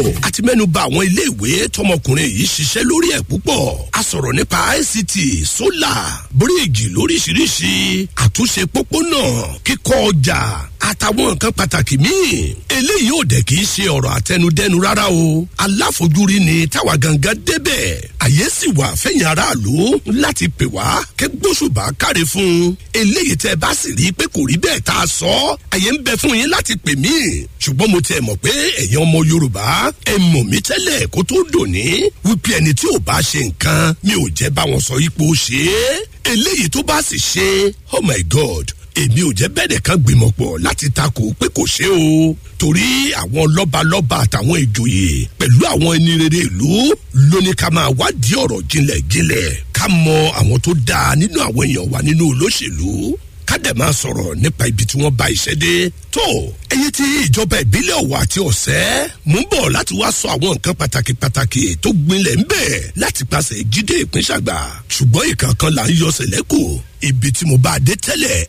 a ti mẹ́nu bà àwọn iléèwé tọmọkùnrin yìí ṣiṣẹ́ lórí ẹ̀ púpọ̀ a sọ̀rọ̀ nípa ict sólà bíríìjì lóríṣiríṣi àtúnṣe pópónà kíkọ́ ọjà àtàwọn nǹkan pàtàkì míì eléyìí ò dẹ̀ kì í ṣe ọ̀rọ̀ àtẹnudẹ́nu rárá o aláfojúrí ni táwa gangan débẹ̀ àyè sì wà fẹ̀yìn aráàlú láti pè wá kẹ́ gbóṣùbà káre fún un eléyìí tẹ́ bá sì rí i pé kò rí bẹ́ẹ̀ tá a sọ àyè ń bẹ fún yín láti pè mí ṣùgbọ́n mo tiẹ̀ mọ̀ pé ẹ̀yin ọmọ yorùbá ẹ mọ̀ mí tẹ́lẹ̀ kó tó dòní wípé ẹni tí ò bá ṣe nǹkan mi ò jẹ́ bá wọn sọ ipò ṣe é eléyìí tó bá sì ṣe oh my god èmi ò jẹ́ bẹ́ẹ̀ nìkan gbìmọ̀ pọ̀ láti takò pé kò ṣe o torí àwọn lọ́balọ́ba àtàwọn ìjòyè pẹ̀lú àwọn ẹni rere ìlú lóní ká máa wádìí ọ̀rọ̀ jinlẹ̀ jinlẹ̀ ká mọ àwọn tó dáa nínú àwọn èèyàn wa nínú olóṣèlú ká dẹ̀ máa sọ̀rọ̀ nípa ibi tí wọ́n bá iṣẹ́ dé tó ẹyẹ tí ìjọba ìbílẹ̀ ọ̀wọ̀ àti ọ̀sẹ́ mú bọ̀ láti wá sọ àwọn nǹkan pàtàkì pàtàkì tó gbinlẹ̀ ń bẹ̀ láti pàṣẹ jíde ìpínṣàgbà ṣùgbọ́n ìkankan là ń yọ sẹ̀lẹ́kù ibi tí mo bá dé tẹ́lẹ̀